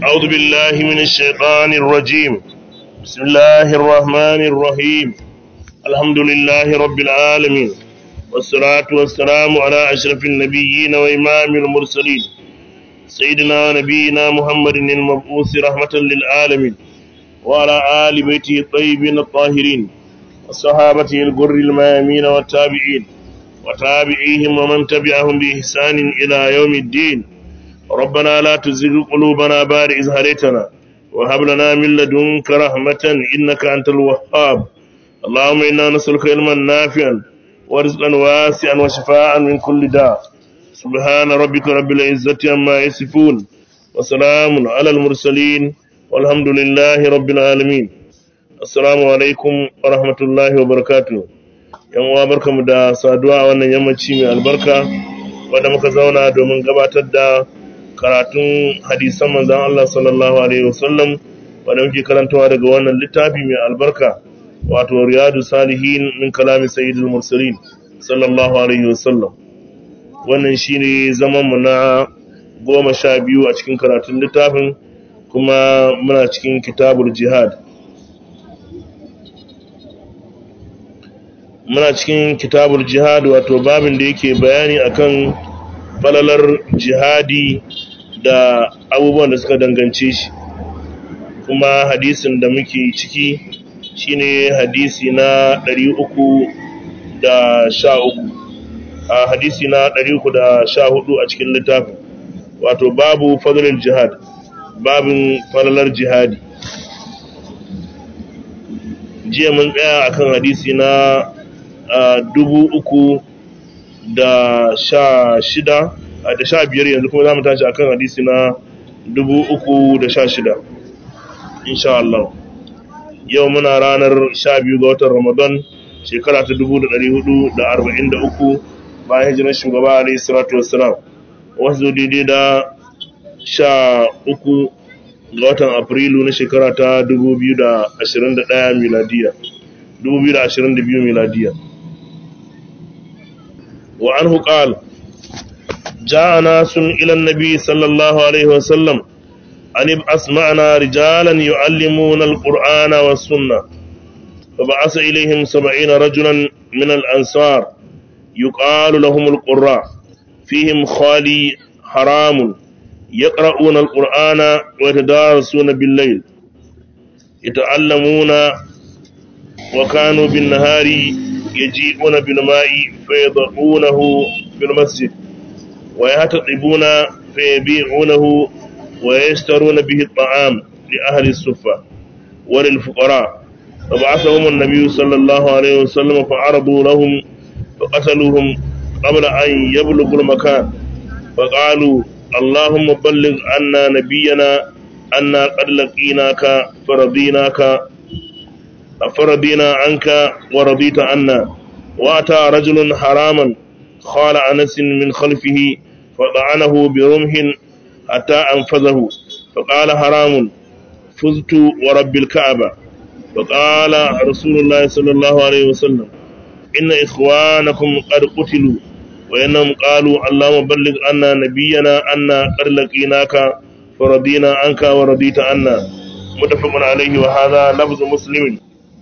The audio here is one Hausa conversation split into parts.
أعوذ بالله من الشيطان الرجيم بسم الله الرحمن الرحيم الحمد لله رب العالمين والصلاة والسلام على أشرف النبيين وإمام المرسلين سيدنا ونبينا محمد المبعوث رحمة للعالمين وعلى آل بيته الطيبين الطاهرين وصحابته الغر الميامين والتابعين وتابعيهم ومن تبعهم بإحسان إلى يوم الدين ربنا لا تزغ قلوبنا بعد إذ هديتنا وهب لنا من لدنك رحمة إنك أنت الوهاب اللهم إنا نسألك علما نافعا ورزقا واسعا وشفاء من كل داء سبحان ربك رب العزة عما يصفون وسلام على المرسلين والحمد لله رب العالمين السلام عليكم ورحمة الله وبركاته yan uwa barkamu da saduwa a wannan yammaci mai albarka wanda muka zauna domin gabatar da karatun hadisan manzan Allah sallallahu alaihi wasallam wanda muke karantawa daga wannan littafi mai albarka wato riyadu salihin min kalami sayyidul mursalin sallallahu alaihi wasallam wannan shine zaman mu na goma sha biyu a cikin karatun littafin kuma muna cikin kitabul jihad muna cikin kitabul jihad wato babin da yake bayani akan falalar jihadi da abubuwan da suka dangance shi kuma hadisin da muke ciki shine hadisi na 313 a hadisi na 314 a cikin littafin wato babu fadlul jihad babin falalar jihadi jiya mun tsaya akan hadisi na dubu uku da sha shida da sha biyar yanzu kuma za mu tashi akan hadisi na dubu uku da sha shida insha Allah yau muna ranar sha biyu ga watan ramadan shekara ta dubu da ɗari hudu da arba'in da uku bayan hijirar shugaba alayhi salatu wassalam wasu daidai da sha uku ga watan afrilu na shekara ta dubu biyu da ashirin da ɗaya miladiya dubu biyu da ashirin da biyu miladiya وعنه قال جاء ناس إلى النبي صلى الله عليه وسلم أن ابعث معنا رجالا يعلمون القرآن والسنة فبعث إليهم سبعين رجلا من الأنصار يقال لهم القراء فيهم خالي حرام يقرؤون القرآن ويتدارسون بالليل يتعلمون وكانوا بالنهار يجيئون بالماء فيضعونه في المسجد ويهتطبون فيبيعونه ويشترون به الطعام لأهل السفة وللفقراء فبعثهم النبي صلى الله عليه وسلم فعرضوا لهم فقتلوهم قبل أن يبلغوا المكان فقالوا اللهم بلغ عنا نبينا أنا قد لقيناك فرضيناك فرضينا عنك ورضيت عنا وأتى رجل حراما خال أنس من خلفه فطعنه برمح حتى أنفذه فقال حرام فزت ورب الكعبة فقال رسول الله صلى الله عليه وسلم إن إخوانكم قد قتلوا وإنهم قالوا اللهم بلغ عنا نبينا أنا قد لقيناك فرضينا عنك ورضيت عنا متفق عليه وهذا لفظ مسلم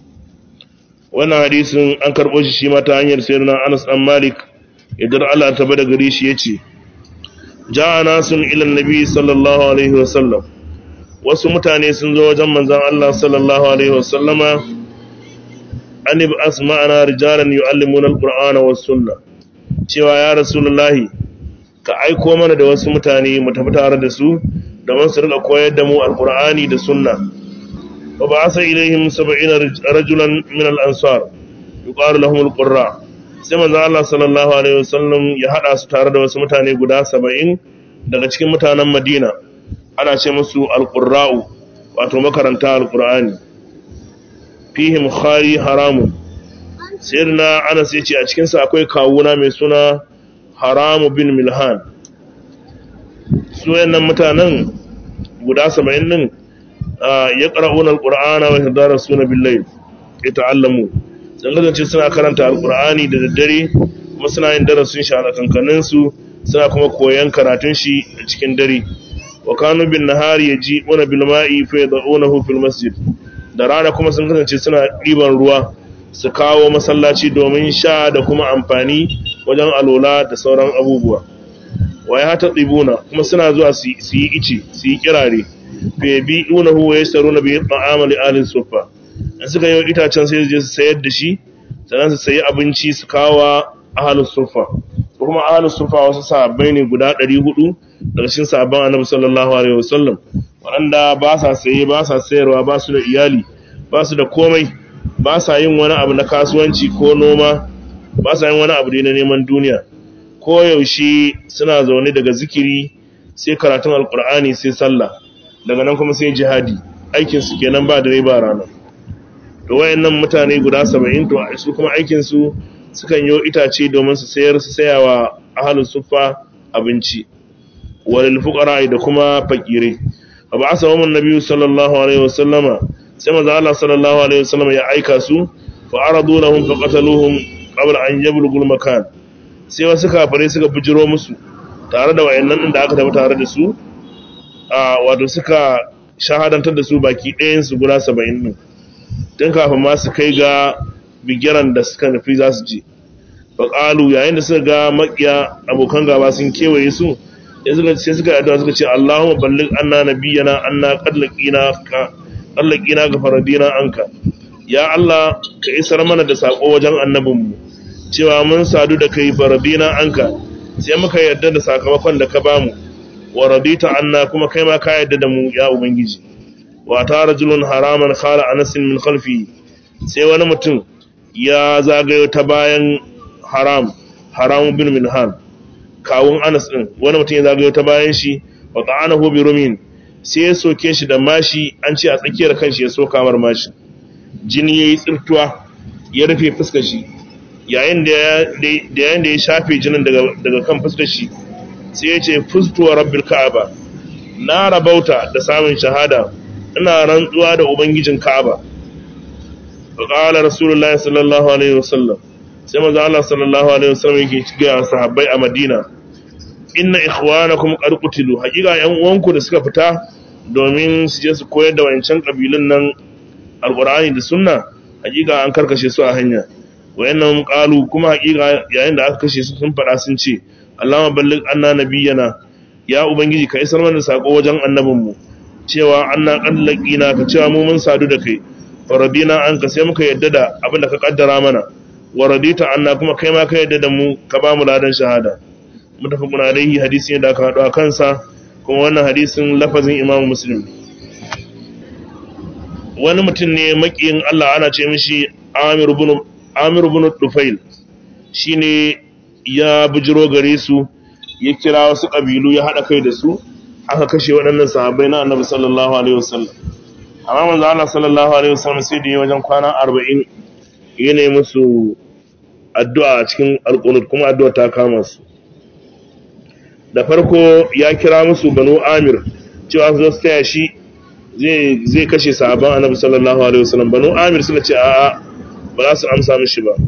wannan hadisin an karɓo shi shi ma ta hanyar sayar na anas ɗan malik idan allah ta bada gare shi ya ce ja'a nasun ilan nabi sallallahu alaihi wasallam wasu mutane sun zo wajen manzan allah sallallahu alaihi wasallama an ibi asma'ana rijalan yu'allimuna alqur'ana was sunna cewa ya rasulullahi ka aiko mana da wasu mutane mu tafi tare da su da su rika koyar da mu alqur'ani da sunna وبعث إليهم سبعين رجلا من الأنصار يقال لهم القراء sai manzo Allah sallallahu alaihi wasallam ya hada su tare da wasu mutane guda 70 daga cikin mutanen Madina ana ce musu alqurra'u wato makaranta alqur'ani fihim khari haramun sayyidina Anas yace a cikin sa akwai kawuna mai suna Haramu bin Milhan su wayannan mutanen guda 70 din يقرؤون القرآن ويتدارسون بالليل يتعلمون sun kasance suna karanta alkur'ani da daddare kuma suna yin darasin shi a kankanin su suna kuma koyan karatun shi a cikin dare wa kanu bin nahari yaji'una bil ma'i fa yad'unahu fil masjid da rana kuma sun kasance suna ɗiban ruwa su kawo masallaci domin sha da kuma amfani wajen alola da sauran abubuwa wa ya ta ɗibuna kuma suna zuwa su yi ice su yi kirare fe bi una huwa ya saru na biyu ta'amali alin sufa in suka yi itacen sai je su sayar da shi sannan su sayi abinci su kawo ahalin sufa ko kuma ahalin sufa wasu sahabbai ne guda ɗari hudu daga cikin sahabban annabi sallallahu alaihi wasallam waɗanda ba sa saye ba sa sayarwa ba su da iyali ba su da komai ba sa yin wani abu na kasuwanci ko noma ba sa yin wani abu na neman duniya ko yaushe suna zaune daga zikiri sai karatun alkur'ani sai sallah daga nan kuma sai jihadi aikin su kenan ba dare ba rana to wayannan mutane guda 70 to su kuma aikin su sukan yi itace domin su sayar su sayawa ahlus suffa abinci walil fuqara da kuma fakirai fa ba'asa wa annabi sallallahu alaihi wasallama sai manzo Allah sallallahu alaihi wasallam ya aika su fa aradu lahum fa qataluhum qabla an yablughu makan sai wasu kafare suka bijiro musu tare da wayannan din da aka tafi tare da su a wato suka shahadantar da su baki ɗayan su guda 70 din tun kafin ma su kai ga bigiran da suka nufi za su je fa qalu yayin da suka ga makiya abokan gaba sun kewaye su sai suka yi addu'a suka ce Allahumma balligh anna nabiyyana anna qad laqina tsallaki na gafaradina anka ya Allah ka isar mana da sako wajen annabinmu cewa mun sadu da kai faradina anka sai muka yarda da sakamakon da ka bamu wa radita anna kuma kai ma ka yarda da mu ya ubangiji wa ta rajulun haraman khala anas min khalfi sai wani mutum ya zagayo ta bayan haram haram bin minhan kawun anas din wani mutum ya zagayo ta bayan shi wa ta'anahu bi rumin sai ya soke shi da mashi an ce a tsakiyar kanshi ya so kamar mashi jini ya yi tsirtuwa ya rufe fuskar shi yayin da ya shafe jinin daga kan fuskar shi sai ya ce fustuwa rabbil ka'aba na rabauta da samun shahada ina rantsuwa da ubangijin ka'aba fa qala rasulullahi sallallahu alaihi wasallam sai manzo Allah sallallahu alaihi wasallam yake ga sahabbai a Madina inna ikhwanakum qad qutilu hakika yan uwanku da suka fita domin su je su koyar da wancan kabilun nan alqur'ani da sunna hakika an karkashe su a hanya wayannan qalu kuma hakika yayin da aka kashe su sun fada sun ce Allahumma balligh anna nabiyyana ya ubangiji ka isar mana sako wajen annabinmu cewa anna qallaqina ka cewa mu mun sadu da kai faradina an ka sai muka yadda da abin da ka kaddara mana wa radita anna kuma kai ma ka yadda da mu ka ba mu ladan shahada mutafakun alaihi hadisi ne da aka haɗu a kansa kuma wannan hadisin lafazin imamu muslim wani mutum ne makiyin Allah ana ce mishi Amir ibn Dufail shine ya bujiro gare su ya kira wasu kabilu ya haɗa kai da su aka kashe waɗannan sahabbai na Annabi sallallahu alaihi wasallam amma manzo Allah sallallahu alaihi wasallam sai da wajen kwana 40 yana musu addu'a a cikin alqunut kuma addu'a ta kama su da farko ya kira musu banu amir cewa su zo taya shi zai kashe sahabban annabi sallallahu alaihi wasallam banu amir suka ce a'a ba za su amsa mishi ba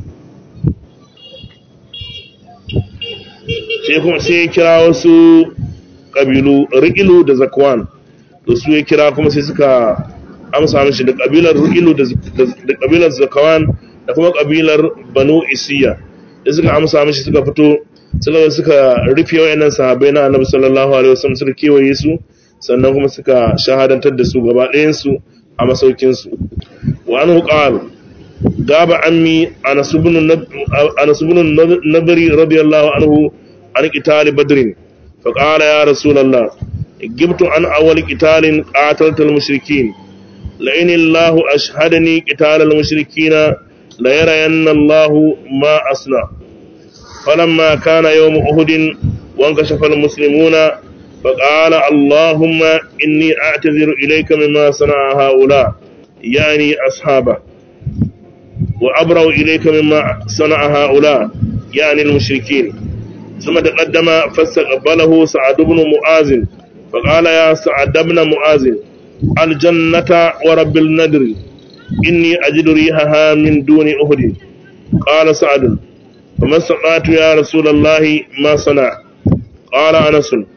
sai kuma sai ya kira wasu kabilu ri'ilu da zakwan da su ya kira kuma sai suka amsa mishi da kabilar ri'ilu da kabilar zakwan da kuma kabilar banu isiya da suka amsa mishi suka fito suka suka rufe wayannan sahabbai na Annabi sallallahu alaihi wasallam suka kewaye su sannan kuma suka shahadantar da su gaba ɗayan su a masaukin su wa anhu qala gaba ammi Anas ibn Anas ibn Nadri radiyallahu anhu an qital badr fa qala ya rasulullah gibtu an awwal qitalin qataltal mushrikin la in Allah ashhadani qital al mushrikina la yarayanna Allah ma asna فلما كان يوم أهد وانكشف المسلمون فقال اللهم إني أعتذر إليك مما صنع هؤلاء يعني أصحابه وأبرأ إليك مما صنع هؤلاء يعني المشركين ثم تقدم فاستقبله سعد بن معاذ فقال يا سعد بن معاذ الجنة ورب الندر إني أجد ريحها من دون أهد قال سعد فما استطعت يا رسول الله ما صنع قال أنس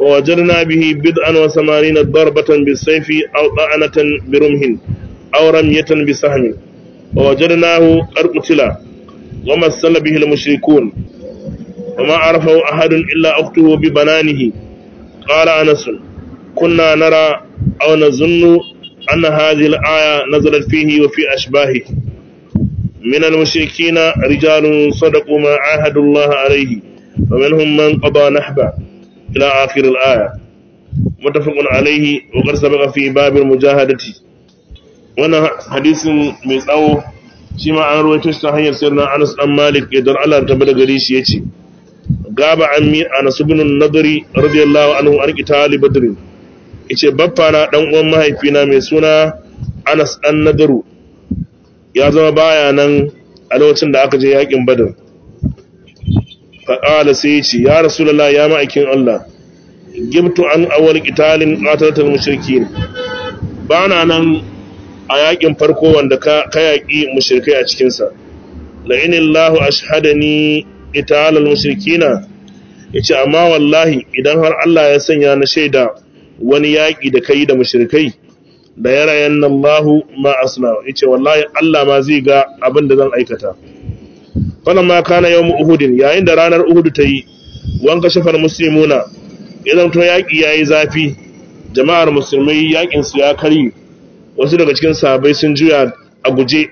ووجدنا به بضعا وثمانين ضربة بالسيف أو طعنة برمح أو رمية بسهم ووجدناه قد قتل ومثل به المشركون وما عرفه أحد إلا أخته ببنانه قال أنس كنا نرى أو نظن أن هذه الآية نزلت فيه وفي أشباهه من المشركين رجال صدقوا ما عاهدوا الله عليه ومنهم من قضى نحبه إلى آخر الآية متفق عليه وقد سبق في باب المجاهدة وانا حديث ميساو شما عن رويتش تحير سيرنا أنس أم مالك يدر على تبدا قريش يتي غاب عمي أنس بن النضري رضي الله عنه عن قتال بدر yace baffa na dan uwan mahaifina mai suna Anas dan Nadaru ya zama baya nan a lokacin da aka je yakin Badr faƙala sai ce ya rasulallah ya ma'aikin Allah gibtu an awal ƙitalin ƙatalatar mashirki ba na nan a yaƙin farko wanda ka yaƙi mashirkai a cikinsa la'inin lahu a shahadani ƙitalar mashirki na ya ce amma wallahi idan har Allah ya sanya na shaida wani yaƙi da ka yi da mashirkai da ya rayan nan lahu ma asna ya ce wallahi Allah ma zai ga abin da zan aikata falamma kana yawm uhudin yayin da ranar uhud ta yi wanka shafar muslimuna idan to yaki yayi zafi jama'ar musulmai yakin su ya kari wasu daga cikin sahabbai sun juya a guje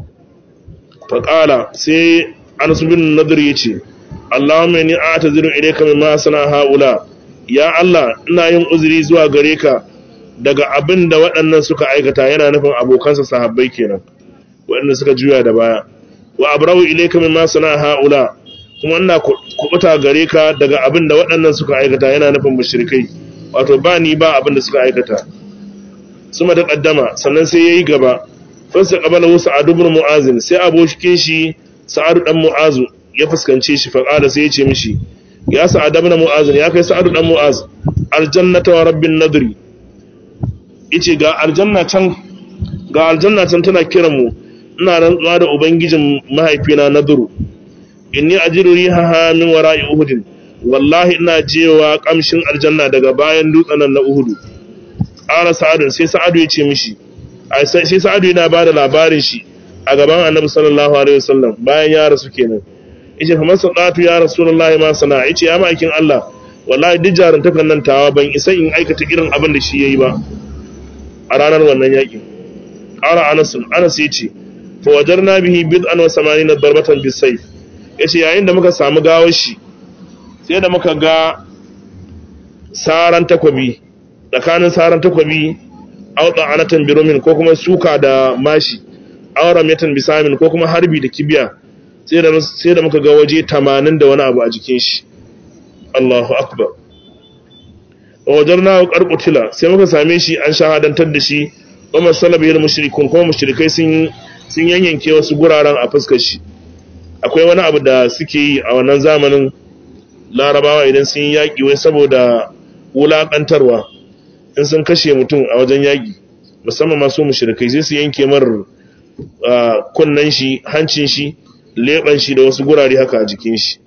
faqala sai Anas bin Nadir yace Allahumma inni a'taziru ilayka mimma sana haula ya Allah ina yin uzuri zuwa gare ka daga abin da waɗannan suka aikata yana nufin abokansa sahabbai kenan waɗanda suka juya da baya wa abrawu ilayka mimma sana haula kuma ina kubuta gare ka daga abin da waɗannan suka aikata yana nufin mushrikai wato ba ni ba abin da suka aikata suma ta kaddama sannan sai yayi gaba fasa qabala wasu adu ibn mu'azin sai abokin shi sa'adu dan mu'azu ya fuskance shi fa qala sai ya ce mishi ya sa'ad ibn mu'azin ya kai sa'adu dan mu'az aljannata wa rabbin nadri yace ga aljanna can ga aljanna can tana kiran mu ina rantsuwa da ubangijin mahaifina na duru inni ajiru rihaha min wara'i uhudin wallahi ina jewa kamshin aljanna daga bayan dutsen na uhudu qala sa'ad sai sa'adu ya ce mishi ai sai sa'adu yana bada labarin shi a gaban annabi sallallahu alaihi wasallam bayan ya rasu kenan yace fa man sadatu ya rasulullahi ma sana yace ya ma'aikin Allah wallahi duk jaruntakan nan tawa ban isa in aikata irin abin da shi yayi ba a ranar wannan yakin qala anas anas yace fawajarna bihi bid'an wa samanina darbatan bisayf yace yayin da muka samu gawar shi sai da muka ga saran takwabi tsakanin saran takwabi auta anatan birumin ko kuma suka da mashi auram yatan bisamin ko kuma harbi da kibiya sai da sai da muka ga waje 80 da wani abu a jikin shi Allahu akbar wajarna qarqutila sai muka same shi an shahadantar da shi wa masalabiyal mushrikun kuma mushrikai sun sun yanyanke wasu guraren a fuskar shi akwai wani abu da suke yi a wannan zamanin larabawa idan sun yi yaƙi wai saboda wulaƙantarwa in sun kashe mutum a wajen yaƙi musamman masu mushrikai sai su yanke mar kunnen shi hancin shi leɓen shi da wasu gurare haka a jikin shi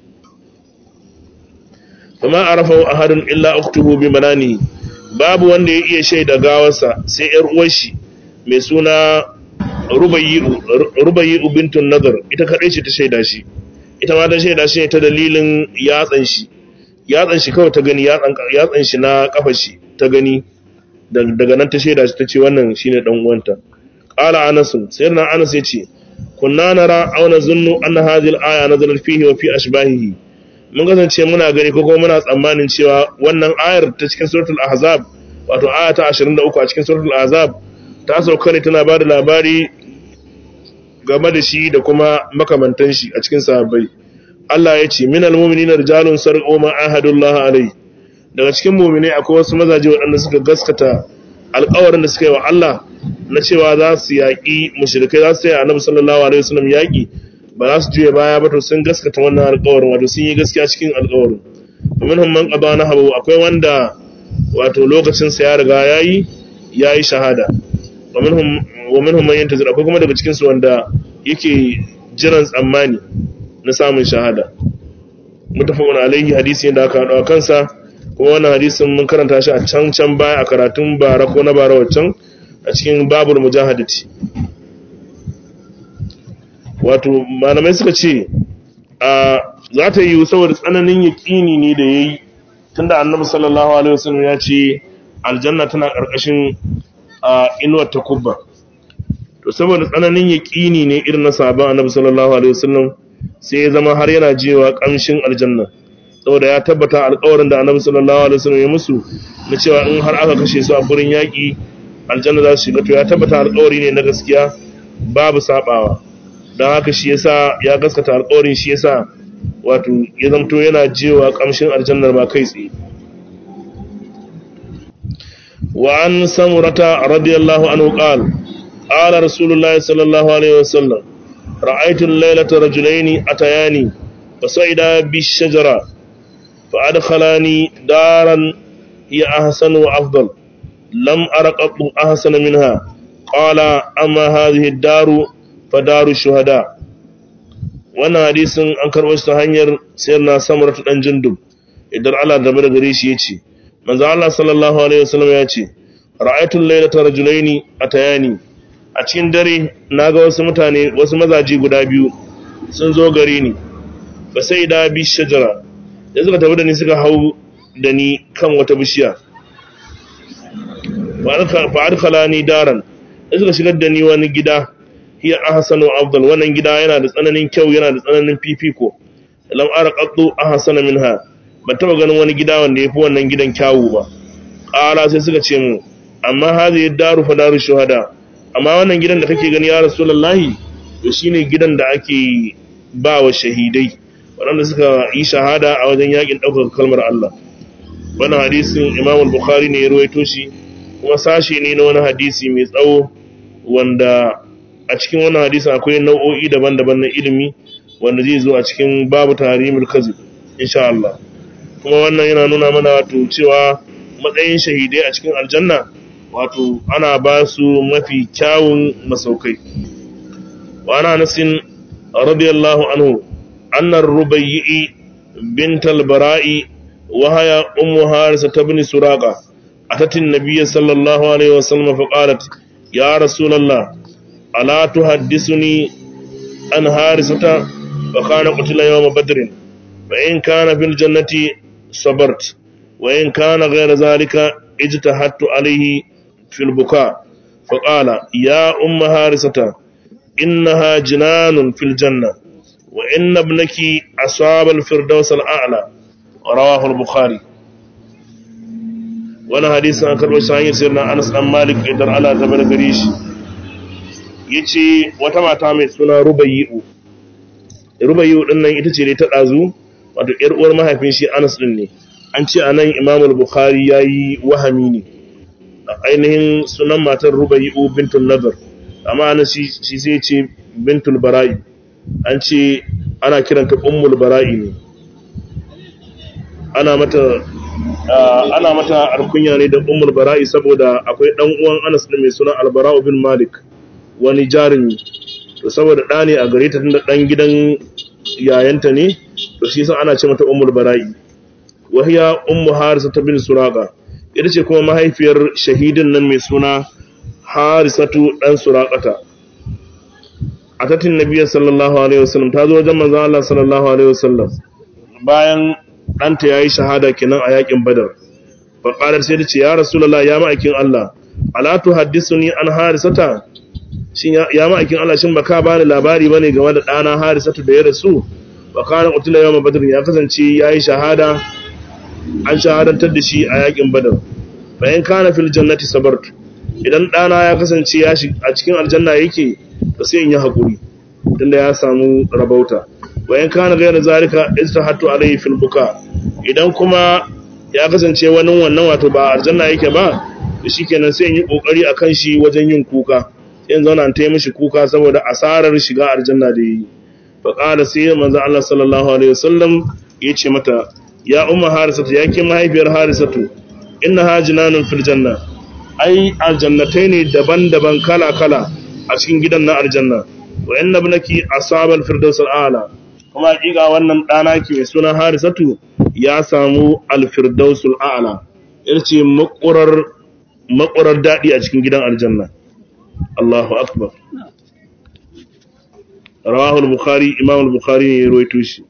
kuma arafa ahadun illa uktuhu bi manani babu wanda ya iya shaida gawarsa sai yar uwar shi mai suna rubayi bintun nazar ita kadai ce ta shaida shi ita ma ta shaida shi ne ta dalilin yatsan shi yatsan shi kawai ta gani yatsan shi na kafa shi ta gani daga nan ta shaida shi ta ce wannan shine dan uwanta qala anas sayyidina anas yace kunna nara aw nazunnu anna hadhihi al-aya nazalat fihi wa fi ashbahihi mun kasance muna gani ko kuma muna tsammanin cewa wannan ayar ta cikin suratul ahzab wato aya ta 23 a cikin suratul ahzab ta sauka ne tana bada labari game da shi da kuma makamantan shi a cikin sahabbai Allah ya ce minal mu'minina rijalun sarqu ma ahadullah alai daga cikin mu'minai akwai wasu mazaje waɗanda suka gaskata alƙawarin da suka yi wa Allah na cewa za su yaƙi mushrikai za su yi annabi sallallahu alaihi wasallam yaƙi ba za su juya baya ba to sun gaskata wannan alƙawarin wato sun yi gaskiya cikin alƙawarin minhum man qada nahabu akwai wanda wato lokacin sa ya riga yayi yayi shahada wa minhum wa minhum man yantazir akwai kuma daga cikin su wanda yake jiran tsammani na samun shahada mutafaqun alaihi hadisi da aka hado kansa kuma wannan hadisin mun karanta shi a can can baya a karatun bara ko na bara waccan a cikin babul mujahadati wato malamai suka ce a za ta yi saboda tsananin yaƙini ne da ya yi tunda annabi sallallahu alaihi wasallam ya ce aljanna tana ƙarƙashin inuwar takubba to saboda tsananin yaƙini ne irin na sahabban annabi sallallahu alaihi wasallam sai ya zama har yana jewa ƙamshin aljanna saboda ya tabbata alƙawarin da annabi sallallahu alaihi wasallam ya musu na cewa in har aka kashe su a gurin yaƙi aljanna za su shiga to ya tabbata alƙawari ne na gaskiya babu sabawa don haka shi yasa ya gaskata alƙawarin shi yasa wato ya zamto yana jewa ƙamshin aljannar ma kai tsaye wa an samurata radiyallahu anhu qala qala rasulullahi sallallahu alaihi wasallam ra'aytu al-laylata rajulaini atayani fasa'ida bi-shajara فأدخلاني دارا هي أحسن وأفضل لم أرى قط أحسن منها قال أما هذه الدار فدار الشهداء wannan hadisin an karɓo shi ta hanyar sayar na samar ta ɗan jindub idan Allah da bar gare shi ya ce manzo Allah sallallahu alaihi wasallam ya ce ra'aytul laylata rajulaini atayani a cikin dare naga wasu mutane wasu mazaji guda biyu sun zo gare ni fa sai da bi shajara da suka tafi da ni suka hau da ni kan wata bishiya fa'adkala ni daran da suka shigar da ni wani gida hiya ahsanu afdal wannan gida yana da tsananin kyau yana da tsananin fifiko lam ara qaddu ahsana minha ban taba ganin wani gida wanda yafi wannan gidan kyawu ba qala sai suka ce mu amma hadhihi daru fa daru shuhada amma wannan gidan da kake gani ya rasulullahi to shine gidan da ake ba wa shahidai waɗanda suka yi shahada a wajen yakin ɗaukar kalmar Allah wannan hadisin Imam al-Bukhari ne ya ruwaito shi kuma sashe ne na wani hadisi mai tsawo wanda a cikin wannan hadisin akwai nau'o'i daban-daban na ilimi wanda zai zo a cikin babu tarimul kazib insha Allah kuma wannan yana nuna mana wato cewa matsayin shahidai a cikin aljanna wato ana ba su mafi kyawun masaukai wa ana nasin radiyallahu anhu أن الربيع بنت البراء وهي أم هارسة بن سراقة أتت النبي صلى الله عليه وسلم فقالت يا رسول الله ألا تحدثني عن هارسة فكان قتل يوم بدر فإن كان في الجنة صبرت وإن كان غير ذلك اجتهدت عليه في البكاء فقال يا أم هارسة إنها جنان في الجنة وإن ابنك أصاب الفردوس الأعلى رواه البخاري وانا حديث عن كربو شاهين سيرنا أنس أم مالك إدر على زبر قريش yace wata mata mai suna Rubayyu Rubayyu din nan ita ce dai ta dazu wato ƴar uwar mahaifin shi Anas din ne an ce anan Imam al-Bukhari yayi wahami ne ainihin sunan matar Rubayyu bintul Nadr amma anan shi sai ce bintul Bara'i an ce ana kiranta ummul bara'i ne ana mata ana mata alkunya ne da ummul bara'i saboda akwai dan uwan Anas ne mai suna Al-Bara'u bin Malik wani jarumi to saboda da ne a gare ta tunda dan gidan yayanta ne to shi yasa ana ce mata ummul bara'i wa hiya ummu harisa bin suraqa ita ce kuma mahaifiyar shahidin nan mai suna harisatu dan suraqata atatin nabiyyi sallallahu alaihi wasallam ta zo wajen manzon Allah sallallahu alaihi wasallam bayan ɗanta yayi shahada kenan a yakin badar fa qalat sai ta ce ya rasulullahi ya ma'aikin Allah ala tuhaddisuni an harisata shin ya ma'aikin Allah shin baka bani labari bane game da ɗana harisatu da ya rasu wa kana qutila yawm badr ya kasance yayi shahada an shahadantar da shi a yakin badar bayan kana fil jannati sabart idan ɗana ya kasance ya a cikin aljanna yake to sai in yi hakuri tunda ya samu rabauta bayan kana gairar zalika istahattu alayhi fil buka idan kuma ya kasance wani wannan wato ba aljanna yake ba to shikenan sai in yi kokari akan shi wajen yin kuka sai in zauna ta yi mishi kuka saboda asarar shiga aljanna da yi fa qala sai manzo Allah sallallahu alaihi wasallam yace mata ya umma harisatu ya ke mahaifiyar harisatu innaha jinanun fil janna ai aljannatai ne daban-daban kala-kala a cikin gidan na aljanna wa inna ibnaki asaba al-firdaus al-a'la kuma hakika wannan dana ki mai suna harisatu ya samu alfirdausul a'la yace makurar makurar dadi a cikin gidan aljanna Allahu akbar rawahu al-bukhari imam al-bukhari ne ya rawaito shi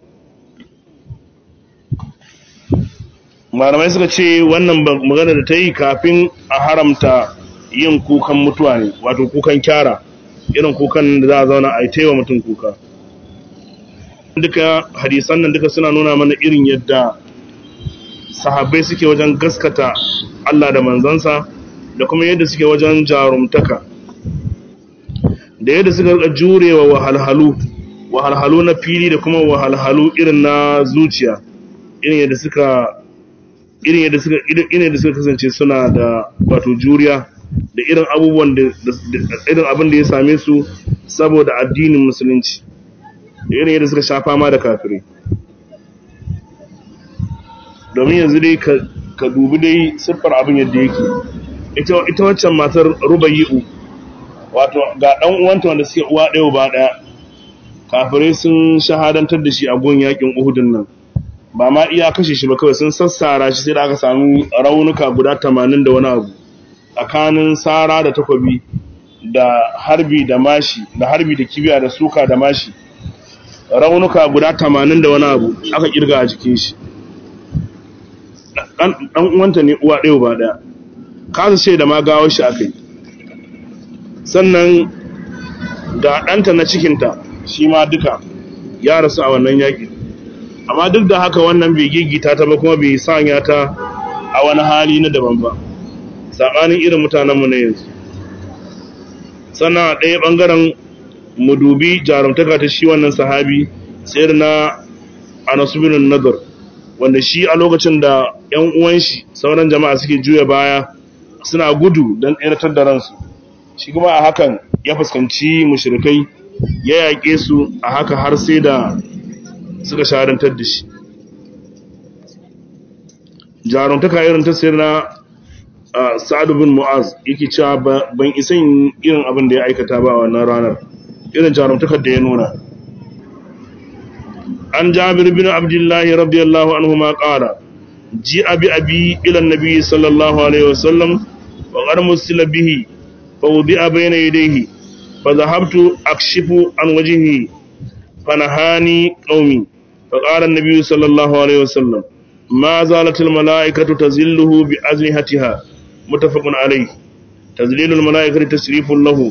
malamai suka ce wannan magana da ta yi kafin a haramta yin kukan mutuwa ne wato kukan kyara irin kukan da za a zauna a yi taiwa mutum kuka duka hadisan nan duka suna nuna mana irin yadda sahabbai suke wajen gaskata Allah da manzansa da kuma yadda suke wajen jarumtaka da yadda suka rika jurewa wahalhalu wahalhalu na fili da kuma wahalhalu irin na zuciya irin yadda suka irin yadda suka irin yadda suka kasance suna da wato juriya da irin abubuwan da irin abin da ya same su saboda addinin musulunci da irin yadda suka sha fama da kafirai domin yanzu dai ka dubi dai siffar abin yadda yake ita waccan matar rubayi'u wato ga dan uwanta wanda suke uwa ɗaya ba ɗaya kafirai sun shahadantar da shi a gun yakin uhudun nan ba ma iya kashe shi ba kawai sun sassara shi sai da aka samu raunuka guda tamanin da wani abu tsakanin sara da takwabi da harbi da mashi da harbi da kibiya da suka da mashi raunuka guda tamanin da wani abu aka kirga a jikin shi dan uwanta ne uwa ɗaya ba ɗaya kasa ce da ma gawar shi aka yi sannan ga ɗanta na cikinta shi ma duka ya rasu a wannan yaƙi amma duk da haka wannan bai gigita ta ba kuma bai sanya ta a wani hali na daban ba saɓanin irin mutanenmu na yanzu sannan a ɗaya ɓangaren mu dubi jarumtaka ta shi wannan sahabi sayar na anasubinin nazar wanda shi a lokacin da ‘yan uwan shi sauran jama'a suke juya baya suna gudu don tseratar da ransu shi kuma a hakan ya fuskanci mushrikai ya yaƙe su a haka har sai da suka sharantar da shi jarumtaka irin ta sayar na sa'adu bin mu'az yake cewa ban isa yin irin abin da ya aikata ba a wannan ranar irin jarumtakar da ya nuna an jabir bin abdullahi radiyallahu anhu ma qala ji abi abi ila annabi sallallahu alaihi wasallam wa qad musila bihi fa wudi'a bayna yadayhi fa dhahabtu akshifu an wajhihi fa nahani qaumi fa qala an-nabi sallallahu alaihi wasallam ma zalat al-mala'ikatu tazilluhu bi ajnihatiha muttafaqun alayh tazlilu al-mala'ikatu tasrifun lahu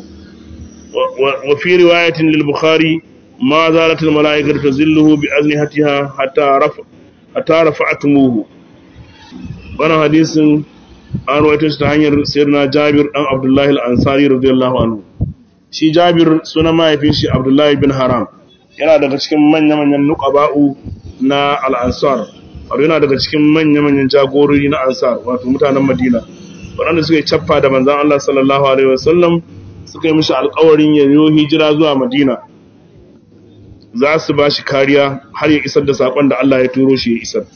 wa fi riwayatin lil-bukhari ما زالت الملائكة تزله بأذنحتها حتى رفع حتى رفعتموه وانا حديث an rawaito shi ta hanyar sirna Jabir dan Abdullahi al-Ansari radiyallahu anhu shi Jabir sunan mahaifin shi Abdullahi bin Haram yana daga cikin manya-manyan nuqaba'u na al-Ansar wato yana daga cikin manya-manyan jagorori na Ansar wato mutanen Madina waɗanda suka yi cappa da manzon Allah sallallahu alaihi wasallam suka yi mishi alƙawarin ya yi hijira zuwa Madina za su ba shi kariya har ya isar da saƙon da Allah ya turo shi ya isar.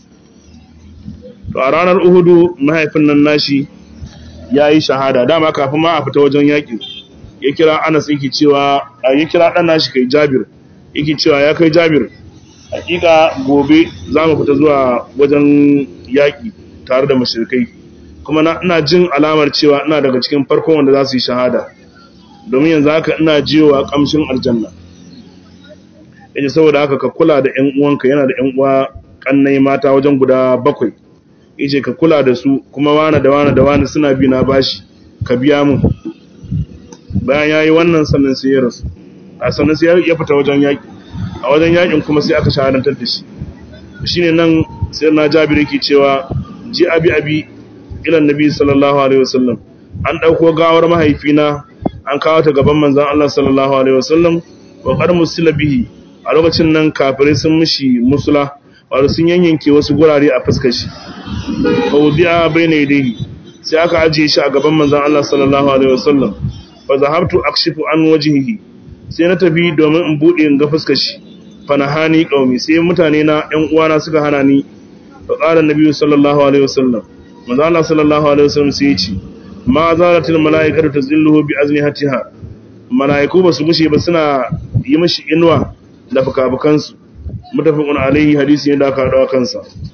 To a ranar Uhudu mahaifin nan nashi ya yi shahada dama kafin ma a fita wajen yaƙi ya kira Anas yake cewa ya kira ɗan nashi kai Jabir yake cewa ya kai Jabir hakika gobe za mu fita zuwa wajen yaƙi tare da mashirkai kuma ina jin alamar cewa ina daga cikin farkon wanda za su yi shahada domin yanzu haka ina jiyowa ƙamshin aljanna yace saboda haka ka kula da ƴan uwanka yana da ƴan uwa kannai mata wajen guda bakwai yace ka kula da su kuma wani da wani da wani suna bi na bashi ka biya mu bayan yayi wannan sannan sai ya rasu a sannan sai ya fita wajen yaki a wajen yakin kuma sai aka shahadantar da shi shine nan sai na Jabir yake cewa ji abi abi ila annabi sallallahu alaihi wasallam an dauko gawar mahaifina an kawo ta gaban manzon Allah sallallahu alaihi wasallam wa qad musila bihi a lokacin nan kafirai sun mishi musula wato sun yanyanke wasu gurare a fuskar shi fawdi'a bayna yadayhi sai aka ajiye shi a gaban manzon Allah sallallahu alaihi wasallam fa zahabtu akshifu an wajhihi sai na tafi domin in bude in ga fuskar shi fa nahani qaumi sai mutane na ƴan uwana suka hana ni fa qala annabi sallallahu alaihi wasallam manzon Allah sallallahu alaihi wasallam sai ya ce ma zalatil malaikatu tazilluhu bi aznihatiha malaiku basu mushe ba suna yi mishi inuwa da fukafukansu mutafiqun alaihi hadisi ne da aka dawo kansa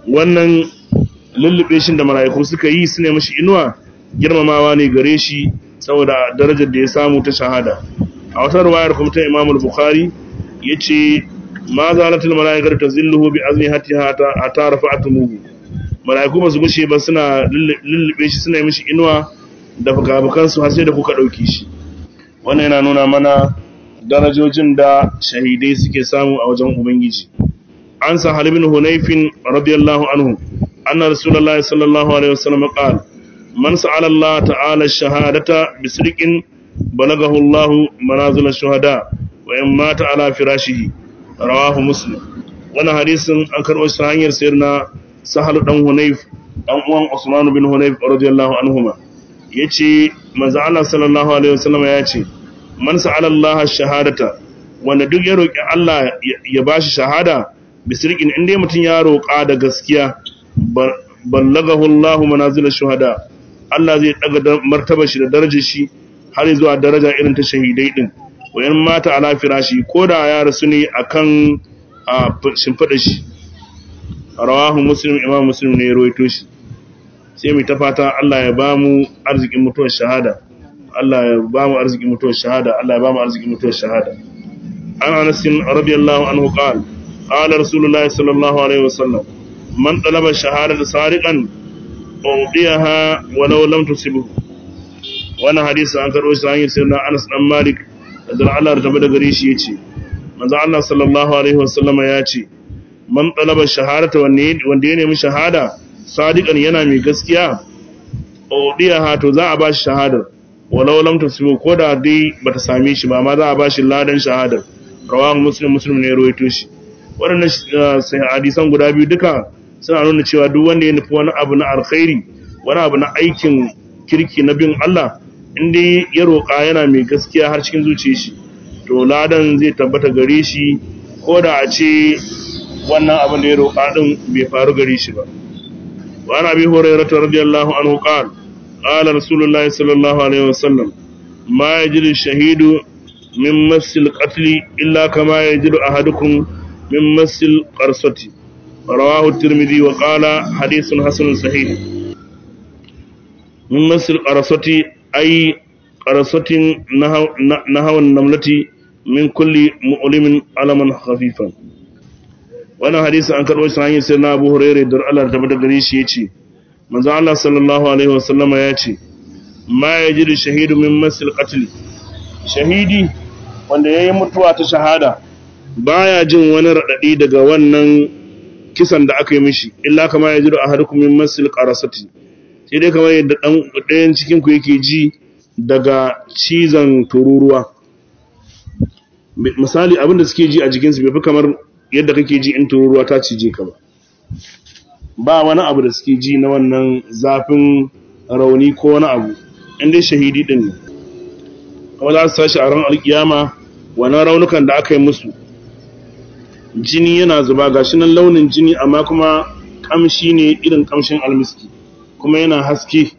wannan lullube shi da mala'iku suka yi su ne mashi inuwa girmamawa ne gare shi saboda darajar da ya samu ta shahada a wata ruwayar kuma ta Imam Bukhari yace ma zalatul mala'ikatu tazilluhu bi azmihatiha hatta rafa'tumuhu mala'iku ba su gushe ba suna lullube shi suna yi mishi inuwa da fuka su har sai da kuka dauke shi wannan yana nuna mana darajojin da shahidai suke samu a wajen ubangiji an sa halibin hunayfin radiyallahu anhu anna rasulullahi sallallahu alaihi wasallam qala man sa'ala Allah ta'ala ash-shahadata bi sidqin balagahu Allah manazil ash-shuhada wa in mata ala firashihi rawahu muslim wannan hadisin an karɓo shi hanyar sayyidina sahal dan hunayf dan uwan usman bin hunayf radiyallahu anhuma yace manzo Allah sallallahu alaihi wasallam yace man sa'ala Allah ash-shahadata wanda duk ya roki Allah ya bashi shahada bisirkin inda mutum ya roƙa da gaskiya ballagahu Allah manazil ash-shuhada Allah zai daga martaba shi da darajar shi har zuwa daraja irin ta shahidai din wayan mata ala firashi koda ya rasu ne akan shimfida shi rawahu muslim imam muslim ne ya rawaito shi sai mu ta fata Allah ya bamu arzikin mutuwar shahada Allah ya bamu arzikin mutuwar shahada Allah ya bamu arzikin mutuwar shahada an Anas radiyallahu anhu qala qala rasulullahi sallallahu alaihi wasallam man talaba shahadata sariqan udiyaha walau lam tusibhu wannan hadisi an karbo shi hanyar sayyidina Anas dan Malik da Allah da tabbata gare shi yace manzo Allah sallallahu alaihi wasallama yace man talaba shahadata wanda wanda ya nemi shahada sadiqan yana mai gaskiya udiyaha to za a ba shi shahadar walau lam tusibhu ko da dai bata same shi ba amma za a ba shi ladan shahadar rawahu muslim muslim ne ya rawaito shi waɗannan hadisan guda biyu duka suna nuna cewa duk wanda ya nufi wani abu na alkhairi wani abu na aikin kirki na bin Allah inda ya roƙa yana mai gaskiya har cikin zuciya shi to ladan zai tabbata gare shi ko da a ce wannan abin da ya roƙa din bai faru gare shi ba wa ana bi hurairah radiyallahu anhu qala qala rasulullahi sallallahu alaihi wasallam ma yajidu shahidu min masil qatl illa kama yajidu ahadukum min masil qarsati رواه الترمذي وقال حديث حسن صحيح من مثل قرصة أي قرصة نهو النملة من كل مؤلم علما خفيفا وانا حديث عن كروي سعين سيدنا أبو هريرة در الله تبدا غريش يتي من الله صلى الله عليه وسلم يتي ما يجري الشهيد من مثل قتل شهيدي wanda ya yi mutuwa ta shahada baya jin wani raɗaɗi daga wannan kisan da aka yi mishi illa kama ya jiru a harkun min masil qarasati sai dai kamar yadda dan ɗayan cikin ku yake ji daga cizon tururuwa misali abinda suke ji a jikin su bai fi kamar yadda kake ji in tururuwa ta cije ka ba ba wani abu da suke ji na wannan zafin rauni ko wani abu in dai shahidi din ne kuma za su tashi a ran alkiyama wannan raunukan da aka yi musu jini yana zuba gashi nan launin jini amma kuma kamshi ne irin kamshin almiski kuma yana haske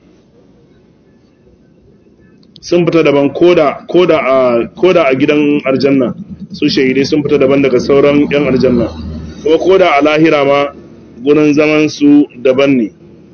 sun fita daban koda koda a koda a gidan aljanna su shahidai sun fita daban daga sauran yan aljanna kuma koda a lahira ma gurin zaman su daban ne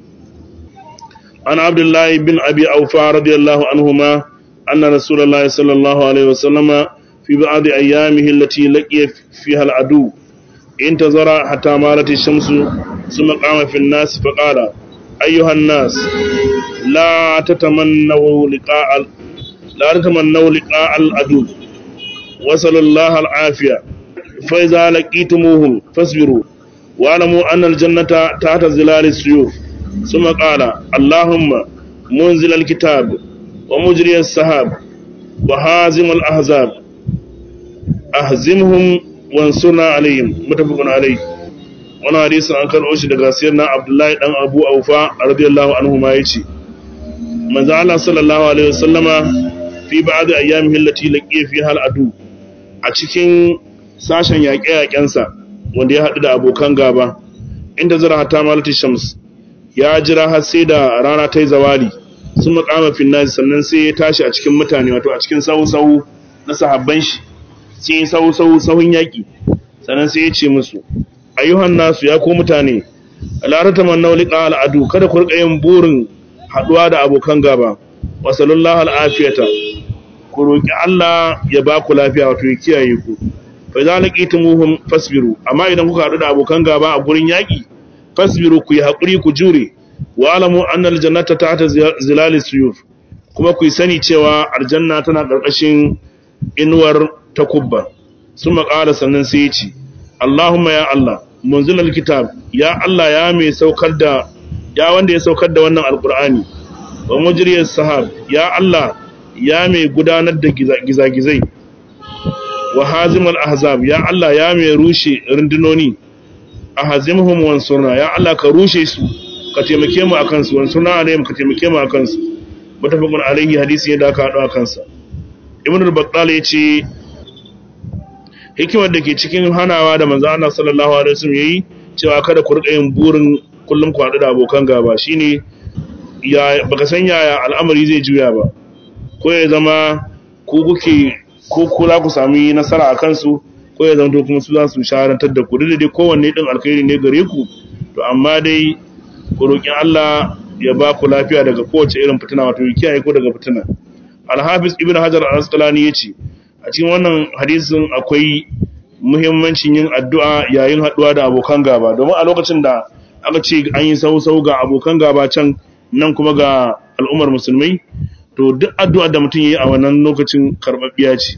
an abdullahi bin abi aufa radiyallahu anhuma anna rasulullahi sallallahu alaihi wasallama في بعض أيامه التي لقي فيها العدو انتظر حتى مالت الشمس ثم قام في الناس فقال أيها الناس لا تتمنوا لقاء لا تتمنوا لقاء العدو وصلوا الله العافية فإذا لقيتموهم فاصبروا واعلموا أن الجنة تحت ظلال السيوف ثم قال اللهم منزل الكتاب ومجري السحاب وهازم الأحزاب ahzimhum wansurna alaihim mutafaqun alayh wannan hadisi an karɓo shi daga sayyidina Abdullahi dan Abu Aufa radiyallahu anhu ma yace manzo Allah sallallahu alaihi wasallama fi ba'd ayyamihi allati laqiya fiha al-adu a cikin sashen yaƙe-yaƙen sa wanda ya haɗu da abokan gaba inda zara hatta malati shams ya jira har sai da rana ta yi zawali sun makama finnazi sannan sai ya tashi a cikin mutane wato a cikin sahu-sahu na sahabban shi sai sau-sau sahun yaƙi sannan sai ya ce musu ayyuhan nasu ya ko mutane la tatamannu liqa al'adu kada ku rika yin burin haduwa da abokan gaba wa sallallahu al'afiyata ku roki Allah ya ba ku lafiya wato ya kiyaye ku fa idza laqitumuhum fasbiru amma idan kuka hadu da abokan gaba a gurin yaki fasbiru ku yi hakuri ku jure wa alamu anna aljannata tahta zilali suyuf kuma ku sani cewa aljanna tana karkashin inuwar takubba suma qala sannan sai ya ce Allahumma ya Allah munzilal kitab ya Allah ya mai saukar da ya wanda ya saukar da wannan alqur'ani wa mujriyas sahab ya Allah ya mai gudanar da gizagizai wa hazimul ahzab ya Allah ya mai rushe rundunoni ahzimhum wansurna ya Allah ka rushe su ka taimake mu akan su wansurna alaihim ka taimake mu akan su mutafaqun alaihi hadisi ya da ka hado akan sa ibn al-battal yace hikimar da ke cikin hanawa da manzo Allah sallallahu alaihi wasallam yayi cewa kada ku rika yin burin kullum ku hadu da abokan gaba shine ya baka san yaya al'amari zai juya ba ko ya zama ku kuke ko kula ku sami nasara a kansu ko ya zama to kuma su za su shaharantar da ku da dai kowanne din alkhairi ne gare ku to amma dai ku roki Allah ya ba ku lafiya daga kowace irin fitina wato ya kiyaye ku daga fitina Al-Hafiz Ibn Hajar Al-Asqalani yace a cikin wannan hadisin akwai muhimmancin yin addu'a yayin haduwa da abokan gaba domin a lokacin da aka ce an yi sau-sau ga abokan gaba can nan kuma ga al'ummar musulmai to duk addu'ar da mutum yayi a wannan lokacin karbabbiya ce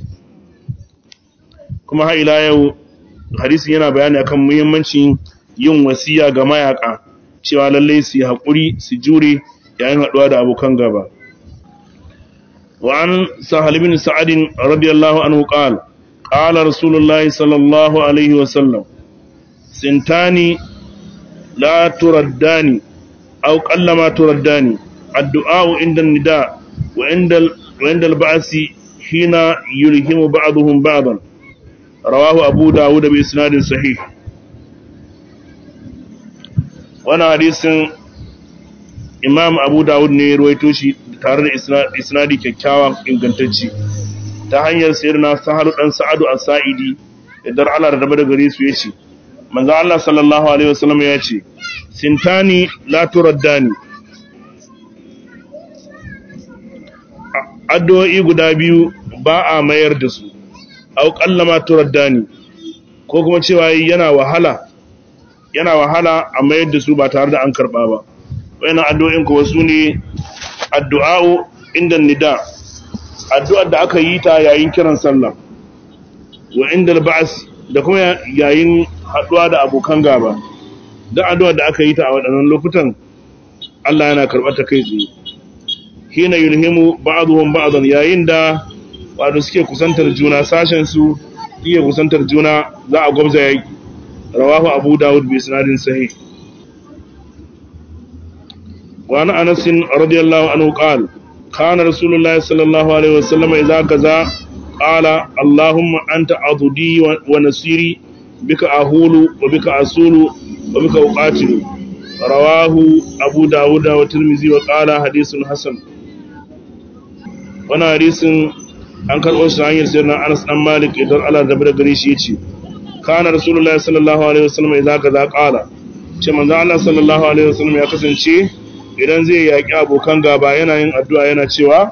kuma har ila yau hadisin yana bayani akan muhimmancin yin wasiya ga mayaka cewa lalle su haƙuri su jure yayin haɗuwa da abokan gaba wa an sahal bin sa'ad radiyallahu anhu qala qala rasulullahi sallallahu alaihi wa sallam sintani la turaddani aw qallama turaddani addu'a inda nida wa inda wa inda al-ba'si hina yulhimu ba'dhum ba'dan rawahu abu dawud bi isnadin sahih wannan hadisin imam abu dawud ne ya ruwaito shi tare da isnadi kyakkyawan ingantacci ta hanyar sayyidina sahalu dan sa'adu as-sa'idi idan Allah da da gare su yace manzo Allah sallallahu alaihi wasallam ya ce sintani la turaddani addu'o'i guda biyu ba a mayar da su au kallama turaddani ko kuma cewa yana wahala yana wahala a mayar da su ba tare da an karba ba wayannan addu'o'in kuwa su ne addu'a'u inda nida addu'ar da aka yi ta yayin kiran sallah wa inda ba'as da kuma yayin haduwa da abokan gaba da addu'ar da aka yi ta a waɗannan lokutan Allah yana karɓar ta kai tsaye hina yulhimu ba'dhum ba'dan yayin da wato suke kusantar juna sashen su iya kusantar juna za a gwabza yaki rawahu abu dawud bi sanadin sahih wa ana anas radiyallahu anhu qala kana rasulullahi sallallahu alaihi wasallam idza kaza qala allahumma anta adudi wa nasiri bika ahulu wa bika asulu wa bika uqatilu rawahu abu dawud wa tirmidhi wa qala hadithun hasan wannan hadisin an karɓo shi hanyar sirrin Anas dan Malik idan Allah da bada gare shi yace kana rasulullahi sallallahu alaihi wasallam idza kaza qala ce manzo Allah sallallahu alaihi wasallam ya kasance idan zai yaki abokan gaba yana yin addu'a yana cewa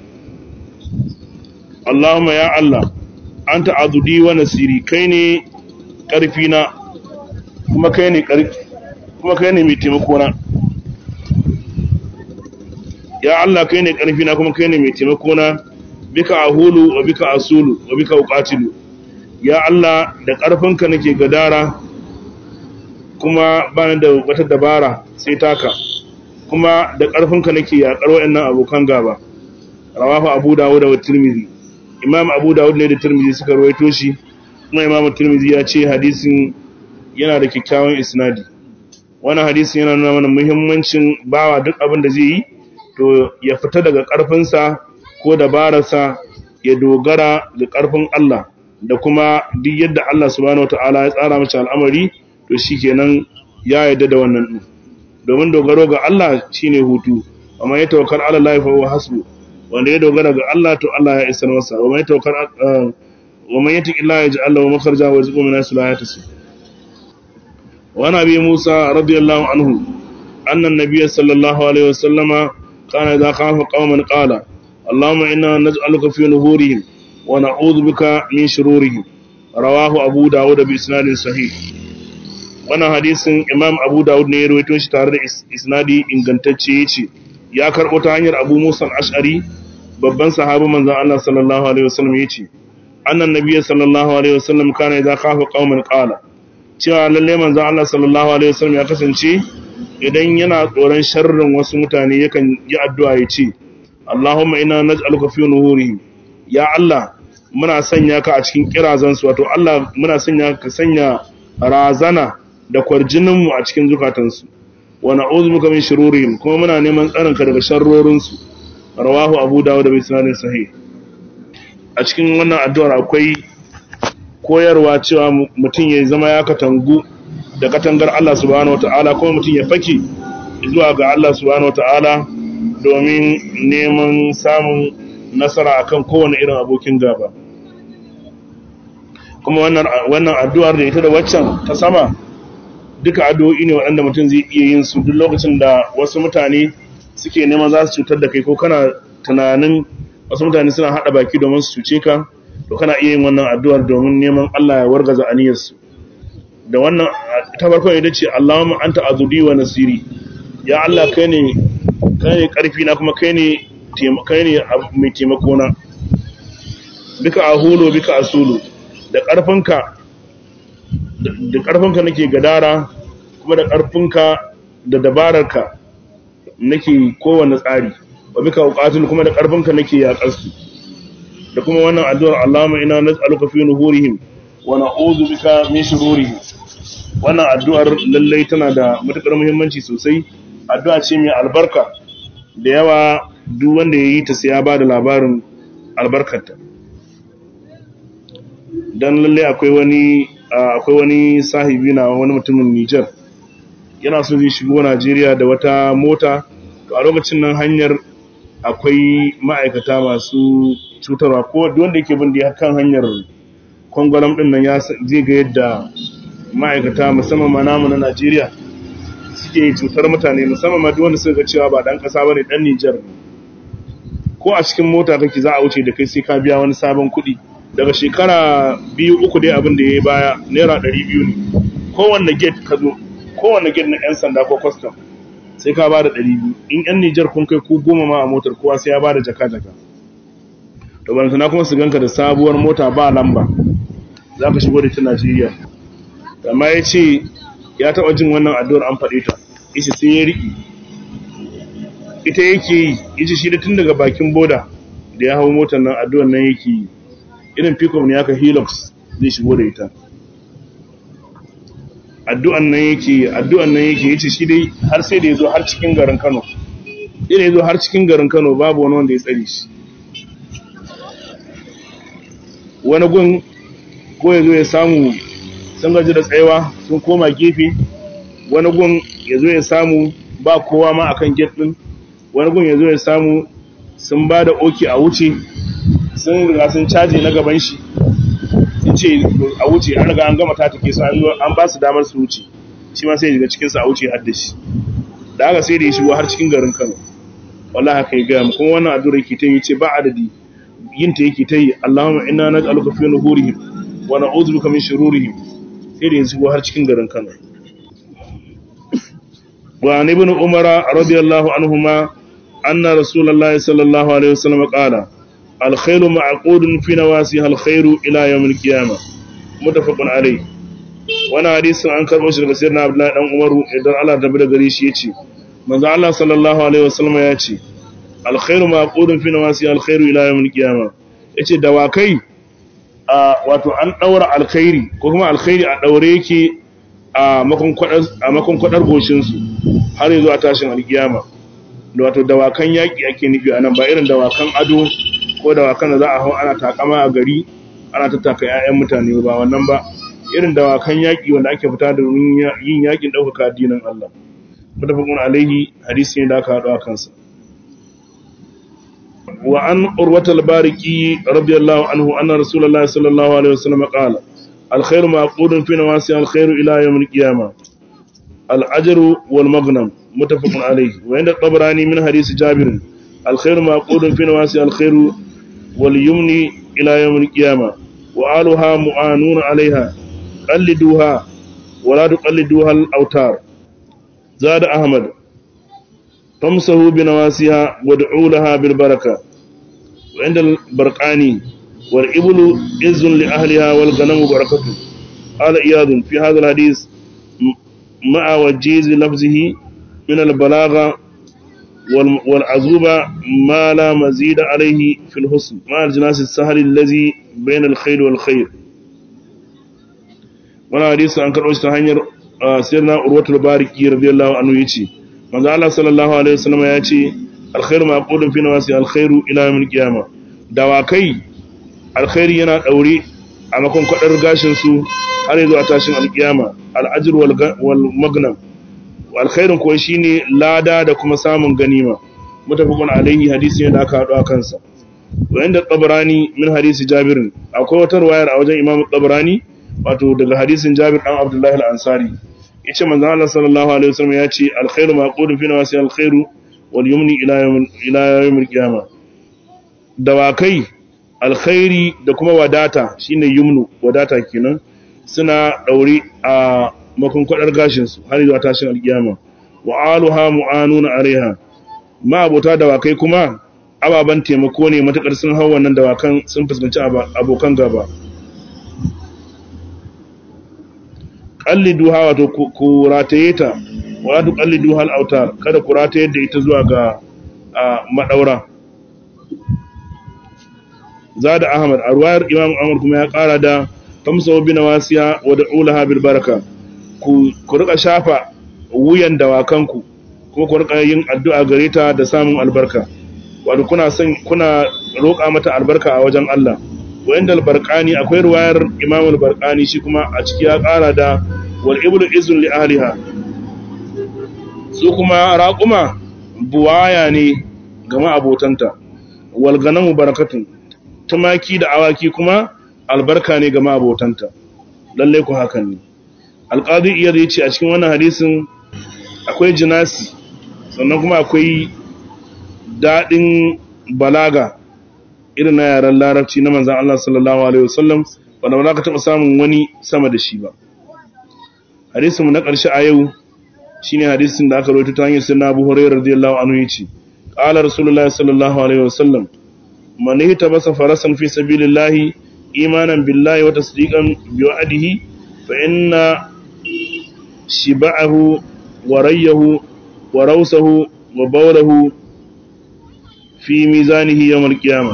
Allahumma ya Allah anta adudi wa nasiri kai ne karfi na kuma kai ne karfi kuma kai ne mai taimako na ya Allah kai ne karfi na kuma kai ne mai taimako na bika ahulu wa bika asulu wa bika uqatilu ya Allah da ƙarfinka nake gadara kuma bani da wata dabara sai taka kuma da ƙarfinka nake yaƙar waɗannan abokan gaba rawahu abu dawud da tirmidhi imam abu dawud ne da tirmidhi suka rawaito shi kuma imam tirmidhi ya ce hadisin yana da kyakkyawan isnadi wannan hadisin yana nuna mana muhimmancin bawa duk abin da zai yi to ya fita daga ƙarfinsa ko dabararsa ya dogara da ƙarfin Allah da kuma duk yadda Allah subhanahu wataala ya tsara mace al'amari to shikenan ya yarda da wannan din domin dogaro ga Allah shine hutu amma ya tawakkal ala Allah fa huwa hasbu wanda ya dogara ga Allah to Allah ya isar masa wa man tawakkal wa man yattaqi Allah yaj'al lahu makhraja wa yarzuqhu min haythu la yahtasib wa nabi Musa radiyallahu anhu anna an-nabiy sallallahu alaihi wasallama kana idha khafa qauman qala اللهم إنا نجعلك في نهورهم ونعوذ بك من شرورهم رواه أبو داود بإسناد صحيح wannan hadisin imam abu dawud ne ya rawaito shi tare da isnadi ingantacce ya ce ya karɓo ta hanyar abu musa ash'ari babban sahabi manzon Allah sallallahu alaihi wasallam ya ce annan nabiyyi sallallahu alaihi wasallam kana idza khafa qauman qala cewa lalle manzon Allah sallallahu alaihi wasallam ya kasance idan yana tsoron sharrin wasu mutane yakan yi addu'a ya ce Allahumma ina naj'aluka fi nuhurihim ya Allah muna sanya ka a cikin kirazan su wato Allah muna sanya ka sanya razana da kwarjinin mu a cikin zukatan su wa na'udhu bika min shururihim kuma muna neman tsarin ka daga sharrorin su rawahu Abu Dawud bi sanadin sahih a cikin wannan addu'ar akwai koyarwa cewa mutum ya zama ya katangu da katangar Allah subhanahu wataala kuma mutum ya fake zuwa ga Allah subhanahu wataala domin neman samun nasara akan kowane irin abokin gaba kuma wannan addu'ar da ita da waccan ta sama duka addu'o'i ne waɗanda mutum zai iya yin su duk lokacin da wasu mutane suke neman za su cutar da kai ko kana tunanin wasu mutane suna haɗa baki domin su cuce ka to kana iya yin wannan addu'ar domin neman Allah ya wargaza aniyarsu da wannan ta farkon ita ce Allahumma anta azudi wa nasiri ya Allah kai ne kai ne ƙarfi na kuma kai ne kai ne mai taimako na bika ahulu bika asulu da ƙarfinka da ƙarfinka nake gadara kuma da ƙarfinka da dabararka nake kowane tsari wa bika uqatil kuma da ƙarfinka nake yaƙarsu da kuma wannan addu'ar Allahumma ina nas'aluka fi nuhurihim wa na'udhu bika min shururihim wannan addu'ar lallai tana da matuƙar muhimmanci sosai addu'a ce mai albarka da yawa duk wanda ya yi ta sai ya ba da labarin albarkarta don lalle akwai wani akwai wani sahibi na wani mutumin Nijar yana so zai shigo Najeriya da wata mota to a lokacin nan hanyar akwai ma'aikata masu cutarwa ko wanda yake bin da kan hanyar kwangwalam din nan ya zai ga yadda ma'aikata musamman ma namu na Najeriya suke cutar mutane musamman ma duk wanda suka ga cewa ba dan kasa bane dan Niger ko a cikin mota kake za a wuce da kai sai ka biya wani sabon kuɗi daga shekara biyu uku dai abin da yayi baya naira 200 ne kowanne gate ka zo kowanne gate na yan sanda ko custom sai ka bada 200 in yan Niger kun kai ku goma ma a motar kowa sai ya bada jaka jaka to ban sana kuma su ganka da sabuwar mota ba lamba za ka shigo da ta Najeriya amma ya ce ya taɓa jin wannan addu'ar an faɗe ta ishe sai ya riƙi ita yake yi ishe shi da tun daga bakin boda da ya hau motar nan addu'ar nan yake yi irin pickup ne aka helix zai shigo da ita addu'an nan yake addu'an nan yake yace shi dai har sai da ya zo har cikin garin Kano ina ya zo har cikin garin Kano babu wani wanda ya tsare shi wani gun ko ya zo ya samu sun gaji da tsayawa sun koma gefe wani gun ya zo ya samu ba kowa ma akan gate din wani gun ya zo ya samu sun ba da oki a wuce sun riga sun caje na gaban shi sun ce a wuce an riga an gama ta take su an ba su damar su wuce shi ma sai ya shiga cikinsu a wuce har da shi da haka sai da ya shigo har cikin garin kano wallahi haka ya gaya mu kuma wannan addu'ar yake ta yi ce ba adadi yin ta yake ta yi Allahumma inna naj'aluka fi nuhurihim wa na'udhu bika min shururihim sai da ya shigo har cikin garin Kano wa ibn Umar radiyallahu anhuma anna rasulullahi sallallahu alaihi wasallam qala al-khayru ma'qudun fi nawasiha al-khayru ila yawm al-qiyamah mutafaqun alayh wannan hadisin an karbo shi daga sayyidina Abdullah dan Umaru idan Allah da bada gare shi yace manzo Allah sallallahu alaihi wasallam ya ce al-khayru ma'qudun fi nawasiha al-khayru ila yawm al-qiyamah yace dawakai a wato an daura alkhairi ko kuma alkhairi a daure yake a makon kwadar a makon kwadar goshin su har yanzu a tashin alkiyama da wato dawakan yaki ake nufi anan ba irin dawakan ado ko dawakan da za a hau ana takama a gari ana tattaka ƴaƴan mutane ba wannan ba irin dawakan yaki wanda ake fita da yin yakin ɗaukaka addinin Allah mutafaqun alaihi hadisi ne da aka haɗu a kansa وعن أروة الباركي رضي الله عنه أن رسول الله صلى الله عليه وسلم قال الخير معقود في نواسي الخير إلى يوم القيامة الأجر والمغنم متفق عليه وعند الطبراني من حديث جابر الخير معقود في نواسي الخير واليمن إلى يوم القيامة وآلها معانون عليها قلدوها ولا تقلدوها الأوتار زاد أحمد فامسحوا بنواسيها وادعوا لها بالبركة وعند البرقاني والإبل إز لأهلها والغنم بركته قال إياد في هذا الحديث مع وجيز لفظه من البلاغة والعزوبة ما لا مزيد عليه في الحسن مع الجناس السهل الذي بين الخير والخير wani hadisi an karɓo shi ta hanyar sirna urwatul bariki radiyallahu anhu yace manzo Allah sallallahu alaihi wasallam ya ce alkhairu maqudun fi nawasi alkhairu ila yawmil qiyama dawakai alkhairi yana daure a makon kwadar gashin su har yanzu a tashin alkiyama al'ajr wal magnam alkhairin kuwa shine lada da kuma samun ganima mutafaqun alaihi hadisi ne da aka hado a kansa wanda tabarani min hadisi jabir akwai wata riwayar a wajen imam tabarani wato daga hadisin jabir dan abdullahi al-ansari yace manzo Allah sallallahu alaihi wasallam ya ce alkhairu maqudun fi nawasi alkhairu wal yumni ila yawm ila yawm al-qiyama dawakai alkhairi da kuma wadata shine yumnu wadata kenan suna daure a makon kwadar gashin su har zuwa tashin alkiyama wa aluha mu'anuna alaiha ma abota dawakai kuma ababan taimako ne matakar sun hau wannan dawakan sun fuskanci abokan gaba qallidu hawa to ku rataye ta wa tu qallidu hal autar kada ku rataye da ita zuwa ga madaura zada ahmad a ruwayar imam ahmad kuma ya kara da tamsaw bi nawasiya wa da'ulaha bil baraka ku ku rika shafa wuyan dawakanku kuma ku rika yin addu'a gare ta da samun albarka wato kuna son kuna roƙa mata albarka a wajen Allah wanda albarqani akwai ruwayar imam albarqani shi kuma a ciki ya ƙara da wal iblu izun li ahliha su kuma raquma buwaya ne ga ma'abotanta wal ganamu barakatun tumaki da awaki kuma albarka ne ga ma'abotanta lalle ku hakan ne alqadi iyar yace a cikin wannan hadisin akwai jinasi sannan kuma akwai dadin balaga irin na yaren larabci na manzan Allah sallallahu Alaihi wasallam wanda ba za ka taɓa samun wani sama da shi ba. Hadisinmu na ƙarshe a yau shi ne hadisin da aka rotu ta hanyar sinna abu horai radiyallahu anhu ya ce, ƙala Rasulullah sallallahu Alaihi wasallam, mani ta basa farasan fi sabilillahi imanan billahi wata sadiƙan biyu adihi fa inna shiba'ahu wa rayyahu wa rausahu wa baulahu fi mizanihi yawmal qiyamah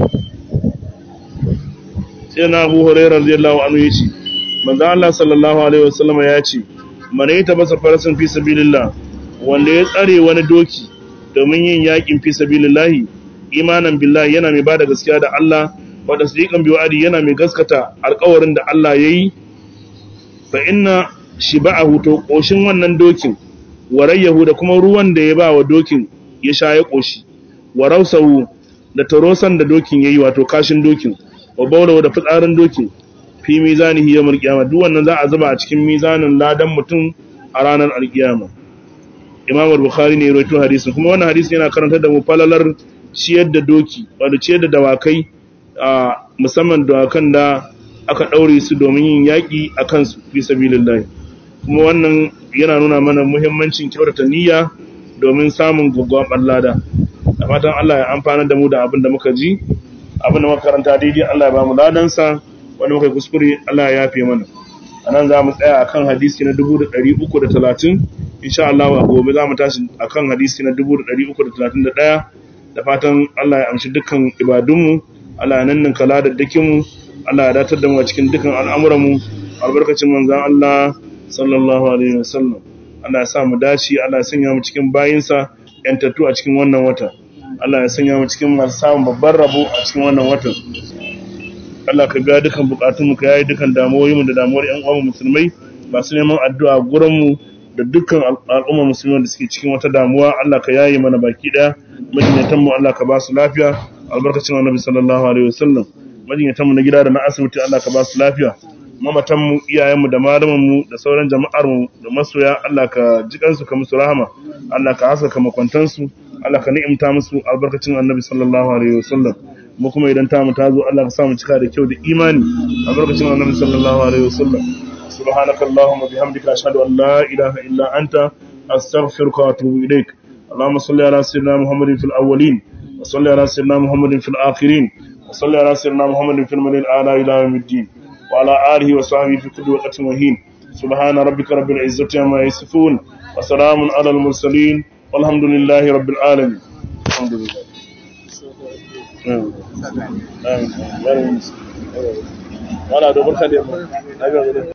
sai na Abu Hurairah radiyallahu anhu yace manzo Allah sallallahu alaihi wasallam ya ce man yata basa farasin fi sabilillah wanda ya tsare wani doki domin yin yakin fi sabilillah imanan billahi yana mai bada gaskiya da Allah wa tasdiqan bi wa'di yana mai gaskata alƙawarin da Allah yayi fa inna shiba'ahu to koshin wannan dokin warayyahu da kuma ruwan da ya ba wa dokin ya sha ya koshi wa rausahu da tarosan da dokin yayi wato kashin dokin wa baulawa da fitsarin dokin fi mizanihi yawmal qiyama duk wannan za a zuba a cikin mizanin ladan mutum a ranar alkiyama Imam al-Bukhari ne ya rawaito hadisin kuma wannan hadisi yana karantar da mu falalar ciyar da doki wato ciyar da dawakai a musamman dawakan da aka daure su domin yin yaki akan su fi sabilillah kuma wannan yana nuna mana muhimmancin kyautata niyya domin samun gwaggwabar lada da fatan Allah ya amfana da mu da abin da muka ji abin da muka karanta daidai Allah ya ba mu ladansa wanda muka kuskure Allah ya yafe mana anan za mu tsaya akan hadisi na 330 insha Allah a gobe za mu tashi akan hadisi na 331 da fatan Allah ya amshi dukkan ibadunmu Allah ya nannin kala da dukinmu Allah ya datar da mu a cikin dukkan al'amuranmu albarkacin manzon Allah sallallahu alaihi wasallam Allah ya sa mu dace Allah ya sanya mu cikin bayinsa yantattu a cikin wannan wata Allah ya sanya mu cikin masu samun babban rabo a cikin wannan watan Allah ka biya dukan bukatunmu ka yayi dukan damuwoyinmu da damuwar ƴan uwan musulmai masu neman addu'a gurin mu da dukkan al'umma musulmai da suke cikin wata damuwa Allah ka yayi mana baki daya majinyatan mu Allah ka ba su lafiya albarkacin Annabi sallallahu alaihi wasallam majinyatan mu na gida da na asibiti Allah ka ba su lafiya mamatanmu iyayenmu da malamanmu da sauran jama'armu da masoya Allah ka jikansu ka musu rahama Allah ka haskaka makwantansu Allah ka ni'imta musu albarkacin annabi sallallahu alaihi wasallam mu kuma idan ta mu ta zo Allah ka sa mu cika da kyau da imani albarkacin annabi sallallahu alaihi wasallam subhanakallahumma bihamdika ashhadu an la ilaha illa anta astaghfiruka wa atubu ilaik اللهم صل على سيدنا محمد في الأولين وصل على سيدنا محمد في الآخرين وصل على سيدنا محمد في المدينة الأعلى إلى يوم الدين وعلى آله وصحبه في كل وقت وهين سبحان ربك رب العزة عما يصفون وسلام على المرسلين والحمد لله رب العالمين الحمد لله آمين آمين ولا دبر خدمة